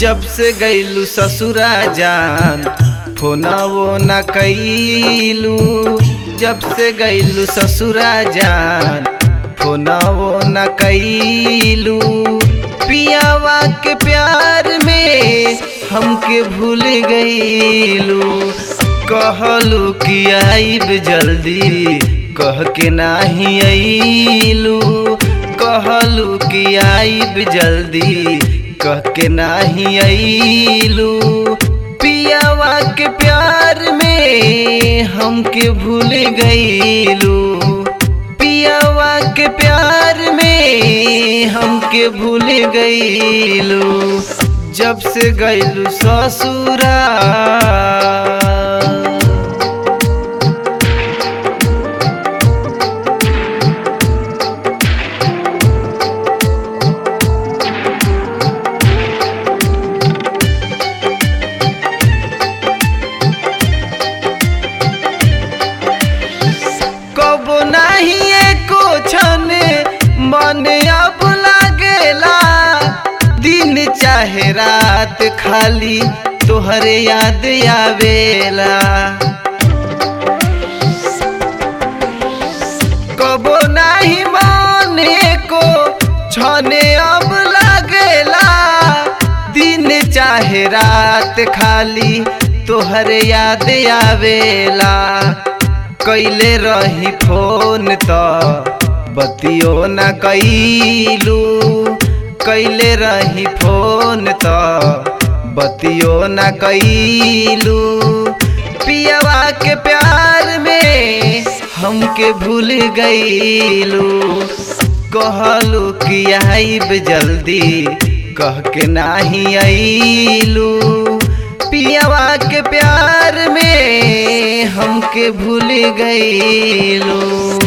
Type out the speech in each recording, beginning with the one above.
जब से गईलू ससुरा जान फोनवो न कैलू जब से गईलू ससुरा जान फोनवो न कैलू पियावा के प्यार में हमके भूल गईलू कहलू कि आइब जल्दी कह के नाही अइलू कहलू कि आइब जल्दी कह के नाही अइलू पियावा के प्यार में हमके भूल गईलू पियावा के प्यार में हमके भूल गईलू जब से गईलू ससुरा कबो नाही एको छन मन अब लागेला दिन चाहे रात खाली तोहरे याद आवेला कबो नाही मन एको छने अब लागेला दिन चाहे रात खाली तोहरे याद आवेला कैले रही फोन त बतियो न कैलू कैले रही फोन त बतियो न कैलू पियवा के प्यार में हमके भूल गईलू कहलू कि आइब जल्दी कह के नाही अइलू पियवा के प्यार में हमके भूल गईलू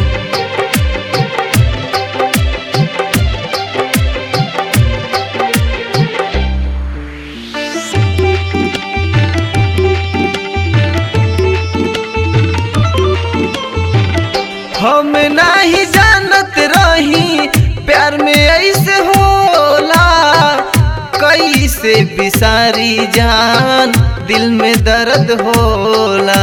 हम नहीं जानत रही प्यार में ऐसे होला कैसे बिसारी जान दिल में दर्द होला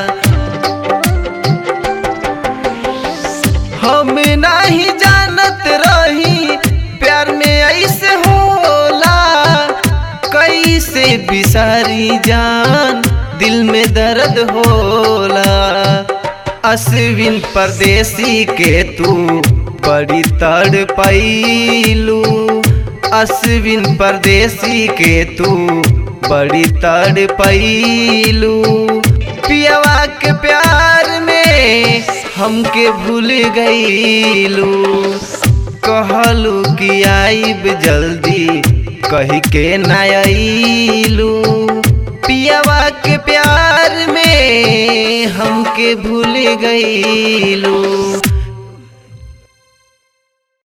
हम नहीं जानत रही प्यार में ऐसे होला कैसे बिसारी जान दिल में दर्द होला अश्विन परदेसी के तू बड़ी तड़ पैलू अश्विन परदेसी के तू बड़ी तड़ पैलू पियवा के प्यार में हमके भूल गईलू कहलू कि आइब जल्दी कही के ना अइलू पियवा के प्यार में हमके भूल गईलू